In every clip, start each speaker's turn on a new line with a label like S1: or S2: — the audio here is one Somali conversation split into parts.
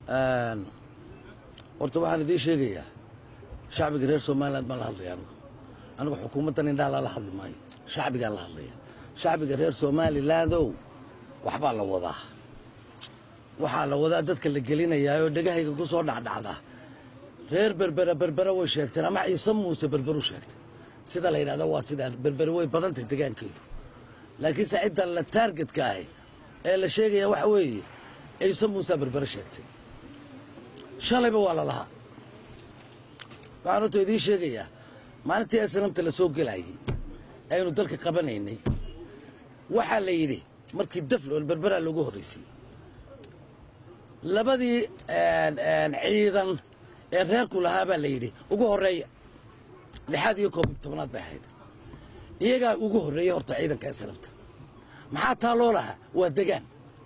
S1: horta waxaan idiin sheegayaa shacbiga reer somalilan baan la hadlaya anigu anigu xukuumaddan indhaha lala hadli maayo shacbigaan la hadlaya shacbiga reer somalilandow waxbaa la wadaa waxaa la wadaa dadka la gelinayaa oo dhegahayga ku soo dhacdhacda reer berbera berbera way sheegteen ama ciise muuse berberu sheegtay sida la yidhahda waa sidaa berbere way badantay degaankeedu laakiinse cidda la taargetka ahi ee la sheegaya waxa weeye ciise muusaa berbere sheegtay shalayba waa la lahaa waxaan horta idiin sheegayaa maalintii asnamta la soo gelayay aynu dalka qabanaynay waxaa la yidhi markii daflool berberaa loogu horraysiyey labadii ciidan ee reerku lahaa baa la yidhi ugu horreeya lixaad iyo koob iyo tobnaad bay ahayd iyagaa ugu horreeyey horta ciidanka asnamka maxaa taa loo lahaa waa degaan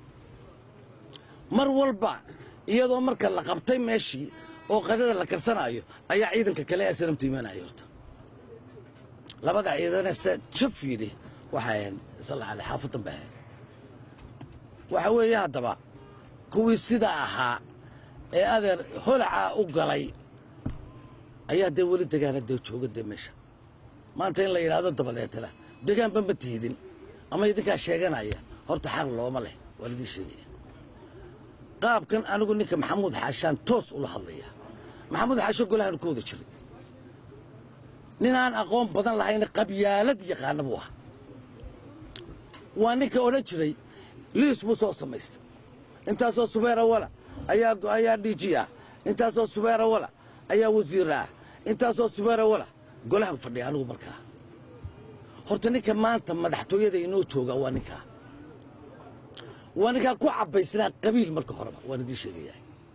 S1: mar walba iyadoo marka la qabtay meeshii oo qadada la karsanaayo ayaa ciidanka kale asnamtu imaanaya horta labada ciidane se jaf yidhi waxay ahayn salla ale xaafadan bay ahayd waxa weeye haddaba kuwii sidaa ahaa ee adeer holacaa u galay ayaa dee weli degaana dee jooga dee meesha maanta in la yidhaahdo dabadeetana degaanba ma tiidin ama idinkaa sheeganaya horta xaq looma leh waa laidin sheegaya qaabkan anigu ninka maxamuud xaashaan toos ula hadlaya maxamuud xaasho golahan ku wada jiray nin aan aqoon badan lahayna qabyaalad yaqaana buu ahaa waa ninka odhan jiray liis buu soo samaystay intaasoo subeera wala ayaa ayaa dhiiji ah intaasoo subeera wala ayaa wasiir ah intaasoo subeera wala golahan fadhiya anigu markaa horta ninka maanta madaxtooyada inoo jooga waa ninkaa waa ninkaa ku cabbaysnaa qabiil marka horeba waan idiin sheegayaa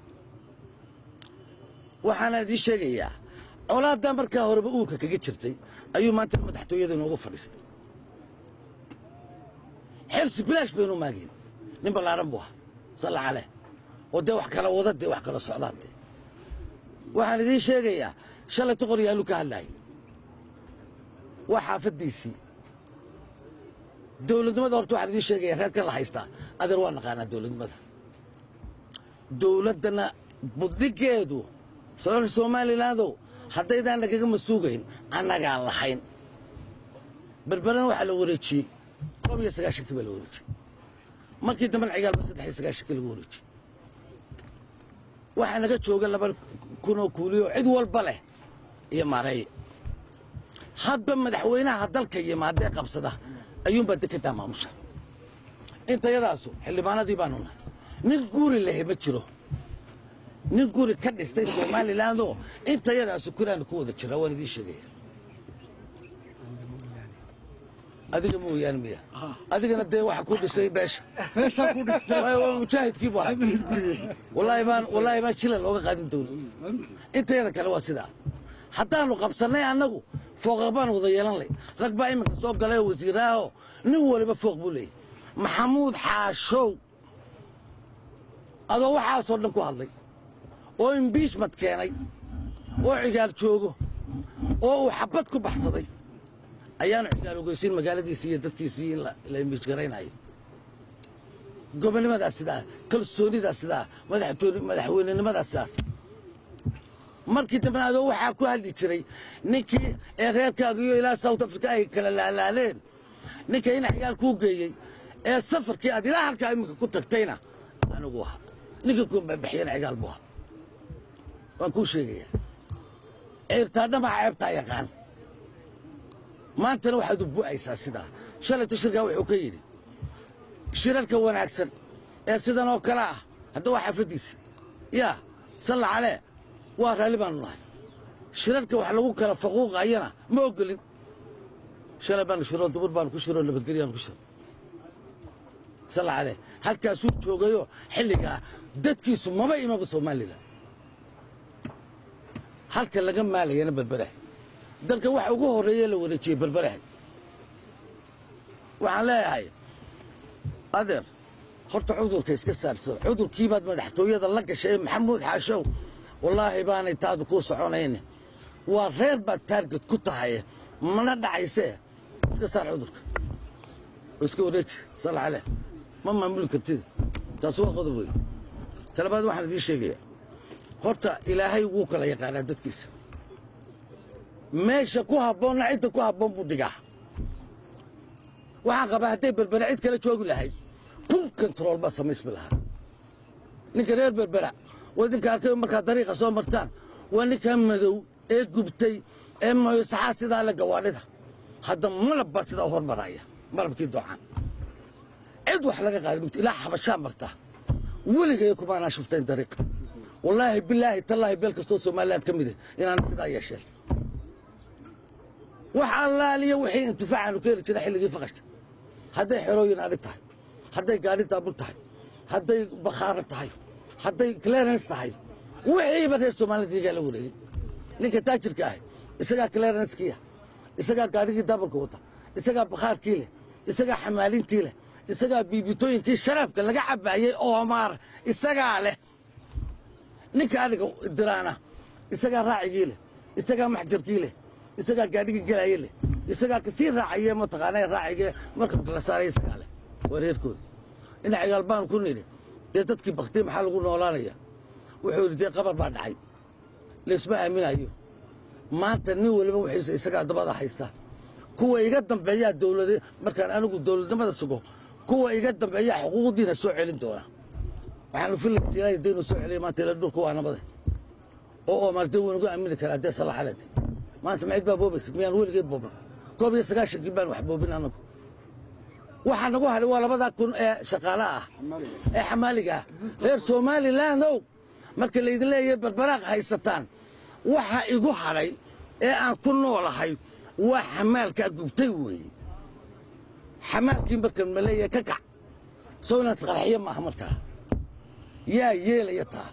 S1: waxaana idiin sheegayaa colaaddaa markaa horeba uurka kaga jirtay ayuu maanta madaxtooyada inoogu fadhiistay xirsi bilaash baynu maageen nin ballaaran buu ahaa salla caleh oo dee wax kala wada dee wax kala socdaan dee waxaan idiin sheegayaa shalay toqor yaallu ka hadlaayay waa xaafaddiisii dowladnimada horta waxaan idiin sheegayaa reerkan la haystaa adeer waa naqaanaa dowladnimada dowladdana budhigeedu somalilandow haddaydaan nagaga masuugayn annagaan lahayn berberana waxaa la wareejiyey koob iyo sagaashankii baa la wareejiyey markii dambena cigaalba saddex iyo sagaashankii lagu wareejiyey waxaa naga jooga laba kunoo kuuliyo cid walba leh iyo maareeye hadba madaxweynaha dalka yimaadee qabsada ayuunbaa dekedaa maamusha intayadaasu xildhibaanadii baanu nahay nin guri lehe ma jiro nin guri ka dhistay somalilandoo intayadaasu kuraanu ku wada jiraa waan idiin sheegaya adiga mooyaane miya adigana dee waxa ku dhisay beesha mujaahidkii bu ahay wallaahi baan wallaahi baan jila looga qaadin dowla intayada kale waa sidaa haddaanu qabsannay annagu fooqa baan wada yeelan lay rag baa iminka soo galay oo wasiiraahoo nin waliba fooq buu leeyay maxamuud xaashow adoo waxaasoo dhan ku hadlay oo imbiishment keenay oo cigaal joogo oo uu xabad ku baxsaday ayaanu cigaal ogeysiin magaaladiisii iyo dadkiisii in la imbiij garaynayo gobonnimadaas sidaa kalsoonidaas sidaa madaxweynenimadaas sidaas markii dambena adoo waxaa ku hadli jiray ninkii ee reerkaaga iyo ilaa south africa ay kala laalaaleen ninka ina cigaal kuu geeyey ee safarkii aad ilaa halkaa iminka ku tagtayna anigu ahaa ninkii ku baxyana cigaal buu ahaa waan kuu sheegayaa ceebtaadhamaha ceebtaa yaqaan maantana waxaad u bu'aysaa sidaa shalayto shirkaa wuxuu ka yidhi shirarka wanaagsan ee sidan oo kale ah hadda waa xaafaddiisa yaa salla calee waa raalli baanu nahay shirarka wax lagu kala faquuqayana ma ogolin shalay baanu shiroo dubur baanu ku shiroo nabadgelyaanu ku shiro salla calee halkaasuu joogayoo xilligaa dadkiisu maba imaba somalilan halka laga maalayana berberahay dalka waxa ugu horreeye la wareejiyey berberahay waxaan leeyahay adeer horta cudurka iska saarsan cudurkiibaad madaxtooyada la gashay ee maxamuud xaashow wallaahi baanay taadu kuu soconayne waa reer baad taarget ku tahay mana dhacaysee iska saar cudurka oo iska wareeji sal caleh ma maamuli kartid taasi waa qodob wey talabaad waxaan idiin sheegayaa horta ilaahay wuu kala yaqaanaa dadkiisa meesha ku habboonna cidda ku habboon buu dhigaa waxaan qabaa hadday berbera cid kala joogi lahayd kun kontarool baa samaysmi lahaa ninka reer berbera waa idinka arkay markaa dariiqa soo martaan waa ninkaa madow ee gubtay ee mayosaxaa sidaa le gawaadhida hadda malab baa sidaa u hormaraya malabkii doocaan cid wax laga qaada mugto ilaa xabashaa marta weligay kumaanaa shuftayn dariiqa wallaahi bilaahi tallaahi beel kastoo somaliland ka mid ah inaana sidaa yeesheen wax allaaliya wixii intifaacaanu ka heli jira xilligii faqashta hadday xerooyin adhi tahay hadday gaadhi daabul tahay hadday bakhaaro tahay hadday clearance tahay wixiiba reer soomaalida iyagaa la wareegay ninka taajirka ahi isagaa clearancekiiah isagaa gaadhigii daabulka wata isagaa bakhaarkii leh isagaa xamaalintii leh isagaa biibitooyinkii sharaabka laga cabaayey oomaar isagaa leh ninka adhiga diraana isagaa raacigii leh isagaa maxjarkii leh isagaa gaadhigii gelaaye leh isagaa kasii raacaye mataqaana raacige markabka la saaray isagaa leh waa reerkooda dhinacigaal baanu ku nidhi dee dadkii baktiy maxaa lagu noolaanaya wuxuu yidhi dee qabar baa dhacay laysma aaminayo maanta nin waliba wixiisa isagaa dabada haysta kuwa iga dambeeyaa dowlad markaan anigu dowladnimada sugo kuwa iga dambeeyaa xuquuqdiina soo celin doona waxaanu filaysiinaya dee inuu soo celiya maanta ila dhulka waa nabade oo oomaar dee waynagu aamini karaa dee salaxalade maanta macid baa boobaysa miyaan weligay booban koob iyo sagaashankii baan wax boobin anagu waxaa nagu hadhay waa labadaa kun ee shaqaale ah ee xamaaliga ah reer somalilandow marka laydin leeyahay barbaraaq haysataan waxa igu hadhay ee aan ku noolahay waa xamaalkaa gubtay weeye xamaalkii markan ma leeyahay ka kac soo inaad isqarxiyo maaha markaa yaa yeelaya taa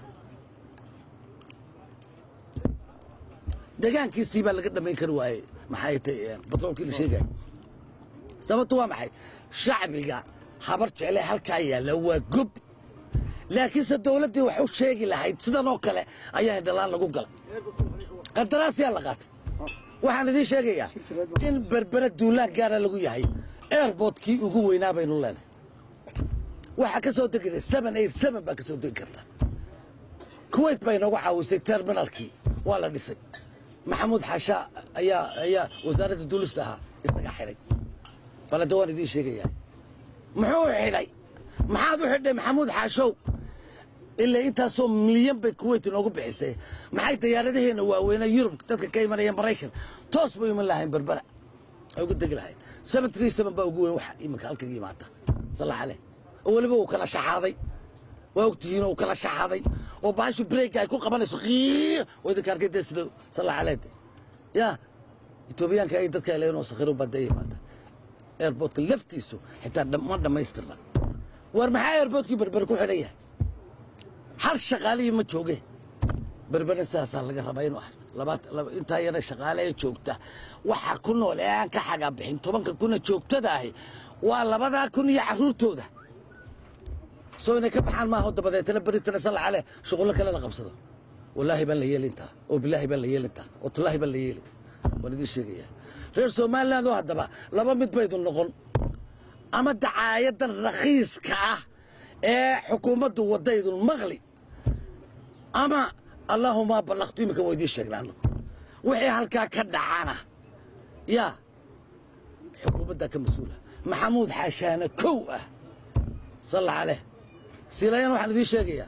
S1: degaankiisii baa laga dhammayn kari waaye maxay tay batroolkii la sheegaya sababtu waa maxay shacbiga habar jecle halkaa yaalla waa gob laakiinse dowladdii wax u sheegi lahayd sidan oo kale ayaa indhalaan lagu galay qandaraasyaa la qaatay waxaan idiin sheegayaa in berbera duulaan gaara lagu yahay airbortkii ugu weynaa baynu leenahay waxaa ka soo degi seven eight seven baa ka soo degi karta kuwait bay noogu caawisay terminalkii waa la dhisay maxamuud xaasha ayaa ayaa wasaaradda duulista ahaa isaga xidhay balade waan idiin sheegayaa muxuu xidhay maxaad u xidhay maxamuud xaashow ilaa intaasoo milyan bay kuwait inoogu bixisay maxay dayaaradaheenna waaweynaa yurub dadka ka imanaya maraykan toos bay iman lahayn berbera ay uga degi lahayn seven three seven baa ugu weyn waxa iminka halkan yimaada salaxale oo weliba uu kala shaxaaday waa ogtihiin uu kala shaxaaday oo baashu breega ay ku qabanayso qiiq oo idinka arkay dee sida salaxaleed yaa etoobiyaanka ay dadka leeyihin sakhiro baa dee yimaada airportka laftiisu xitaa ma dhammaystirna war maxaa airportkii berber ku xidhan yahay hal shaqaalihii ma jooge berbera sidaasaa laga rabaa inuu labaat intaa yara shaqaale ee joogta waxa ku nool ee aan ka xagaa bixin tobanka kuna joogtada ahi waa labadaa kun iyo carruurtooda soo inay ka baxaan maaha dabadeetana beritana salacale shuqullo kale la qabsado wallaahi baan la yeelintaa oo bilaahi baan la yeelintaa oo tallaahi baan la yeeli waan idiin sheegayaa reer somaliland oo haddaba laba mid baydu noqon ama dacaayadan rakhiiska ah ee xukuumaddu wadaydun maqli ama allaahuma ballaqtu iminka waa idiin sheegnaa anagu wixii halkaa ka dhacana yaa xukuumaddaa ka mas-uula maxamuud xaashaana kow ah salla caleh silayan waxaan idiin sheegayaa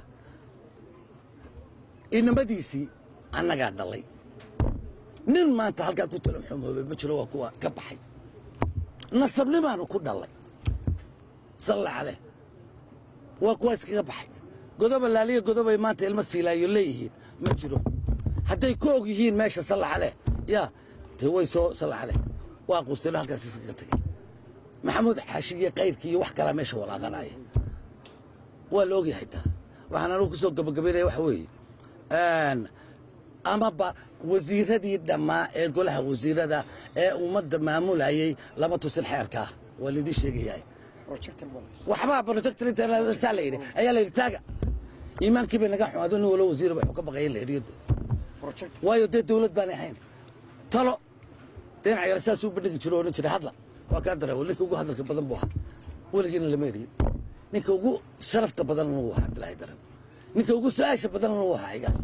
S1: inamadiisii annagaa dhalay nin maanta halkaa ku tala xumoobay ma jiro waa kuwa ka baxay nasabnimaanu ku dhalay salla caleh waa kuwa iskaga baxay godoba laaliya godobay maanta ilmo siilaayo leeyihiin ma jiro hadday ku og yihiin meesha salla caleh yaa dee way soo salla caleh waa quustaylo halkaas iskaga tagay maxamuud xaashi iyo kayrkii iyo wax kalaa meesha walaaqanaya waa la ogyahay taa waxaan anugu ku soo gabagabaynaya waxa weeye amaba wasiiradii dhammaa ee golaha wasiirada ee ummadda maamulayay lama tusin xeerkaa waa laidin sheegayaa waxbaa projector saa la yidhi ayaa la yidhi taaga iimaankii bay naga xumaado nin walo wasiira waxuu ka baqaya in la eriyo waayo dee dawlad baanay ahayn talo dhinac yar saasuu bandhigi jiro odhan jiray hadla waa kaa dara ninka ugu hadalka badan buu ahaa weligiina lama eriyin ninka ugu sharafta badan uu ahaa abdilaahi darew ninka ugu su-aasha badanna wuu ahaa iga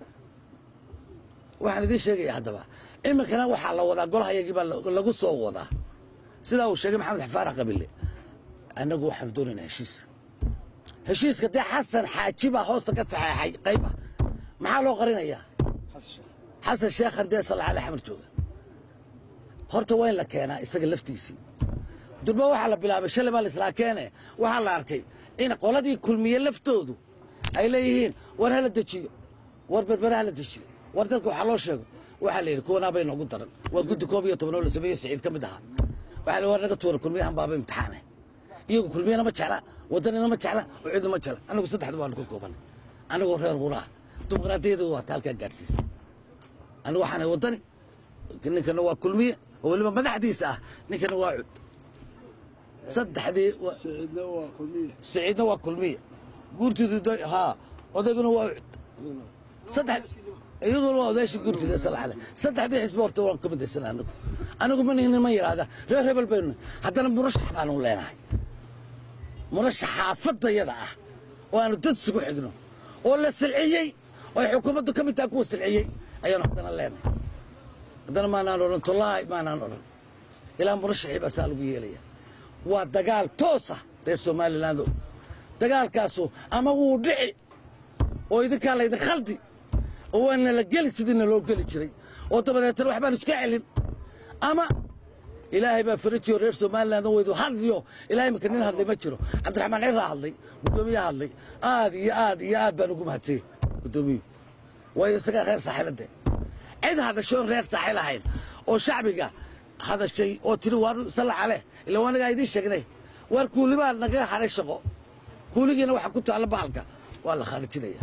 S1: waxaan idiin sheegaya haddaba iminkana waxaa la wadaa golahayagii baa lagu soo wadaa sidaa uu sheegay maxamed xafaarax qabile annagu waxaanu doonaynaa heshiis heshiiska dee xasan xaaji baa hoosta ka saxeexay qayba maxaa loo qarinayaa xasan sheekhan dee salcale xamar jooga horta waa in la keenaa isaga laftiisii durba waxaa la bilaabay shalay baa laislaa keene waxaa la arkay in qoladii kulmiye laftoodu ay leeyihiin war hala dejiyo war berbere hala dejiyo war dadka waxaa loo sheego waxaa la yidhi kuwanaabay noogu daran waa guddi koob iyo toban oo la sameeyo siciid ka mid ahaa waxaa la war naga tuura kulmiyahan baaba imtixaane iyagu kulmiyana ma jecla wadanina ma jecla oo cidna ma jecla anagu saddexda baanu ka koobanay anagoo reer quraha dimuqraadiyadu waa taalkaa gaadhsiisa anigu waxaanay wadani ninkana waa kulmiye oo weliba madaxdiisa ah ninkana waa cud saddexdii siciidna waa kulmiye guurtiidu haa odayguna waa cud saddex iyaguna waa odaashii guurtida salaxle saddexdii xisbi horta waan ka midaysana anagu anigu ma nihnin ma yidhaahda reer hebel baynu haddana murashax baanu leenahay murashax xaafadayada ah oo aanu dad isugu xigno oo la silciyey oo ay xukuumaddu ka mid tahay kuwa silciyey ayaanu haddana leenahay haddana maanaan odhan tolaahi maanaan odhan ilaa murashaxii baa saa lagu yeelaya waa dagaal toosa reer somalilandow dagaalkaasu ama wuu dhici oo idinkaa laydin khaldi oo waa nala geli sidiina loo geli jiray oo dabadeetana waxbaan iska celin ama ilaahay baa farajiyo reer somaliland waydu hadliyo ilahay imika nin hadlay ma jiro cabdiraxmaan ciraa hadlay guddoomiyaa hadlay aad iyo aad iyo aad baan ugu mahadsanyey guddoomiyuhu waayo isagaa reer saaxiiladee cid hadasho oon reer saaxiil ahayn oo shacbiga hadashay oo tiri waar salla caleh ila waa anagaa idiin sheegnay waar kuulibaa nagaga hadhay shaqo kuuligiina waxaa ku taalla bahalka waa la khaarijinaya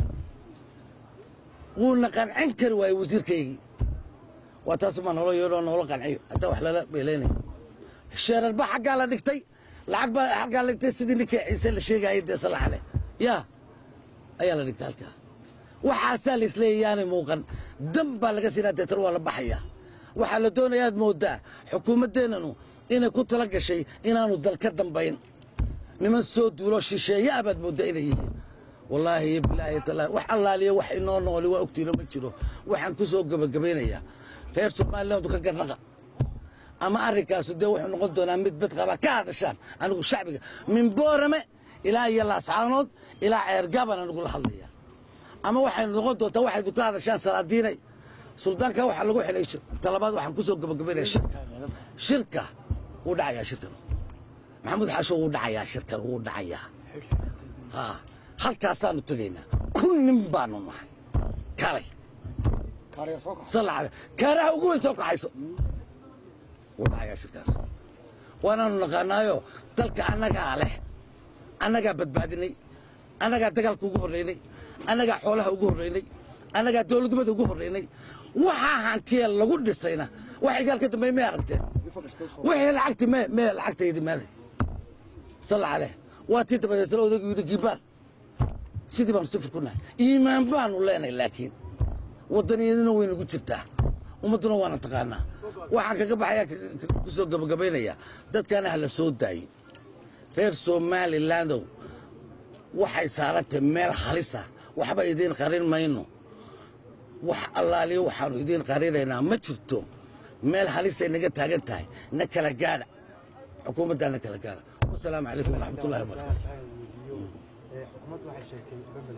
S1: wuuna qancin kari waayey wasiirkaygii waa taasumaa nolo yeedhoo noola qanciyo haddaa wax lala beelaynaya sheerar baa xaggaa la dhigtay lacag baa xaggaa la dhigtay sidii ninkii ciise la sheegaayay dee salla caleh yaa ayaa la dhigtay halkaa waxaasaa la isleeyahy yaanay muuqan dan baa laga siinaa deetan waa la baxayaa waxaa la doonaya aad mooddaa xukuumaddeennanu inay ku tala gashay inaanu dal ka dambayn niman soo duulo shisheeye abaad mooddaa inay yihiin wallaahi iyo bilaahi talaahi wax allaaliya wax inoo nooli waa ogtiino ma jiro waxaan ku soo gebagabaynayaa reer somalilandu ka garnaqa ama arrinkaasu dee wuxuu noqon doonaa mid bad qaba ka hadashaan anigu shacbiga min boorame ilaa iyo laascaanood ilaa ceergaabaan anigula hadlaya ama waxaynu noqon doontaa waxaydu ka hadashaan salaadiinay suldaanka waxaa lagu xidhay talabaad waxaan ku soo gebagabaynaya shirka shirka wuu dhacayaa shirkan maxamuud xaasho wuu dhacayaa shirkan wuu dhacayaa ha halkaasaanu tegaynaa kun nin baanu nahay kalay salacada kaaraha ugu weyn soo kaxayso wuu dhacayaa shirkaas waanaanu naqaanaayo dalka annagaa leh annagaa badbaadinay annagaa dagaalka ugu horraynay annagaa xoolaha ugu horraynay annagaa dowladnimada ugu horraynay waxaa hantiye lagu dhisayna wax igaal ka dambeey may aragteen wixii lacagti me mee lacagtaydi meeday salla caleh waa tii dabadeetana odaygu yidhi giibaan sidii baanu sifir ku nahay iimaan baanu leenahay laakiin waddaniyadina waynagu jirtaa ummadduna waana taqaanaa waxaan kaga baxayaa ku soo gabagabaynayaa dadkaana ha la soo daayo reer somalilandow waxay saarantahay meel halisa waxba idiin qarin mayno wax allaaliyo waxaanu idiin qarinaynaa ma jirto meel halisay naga taagan tahay na kala gaadha xukuumaddaa na kala gaadha wasalaamu calaykum waraxmatullahi wabarakatu
S2: xukuumaddu waxay sheegtay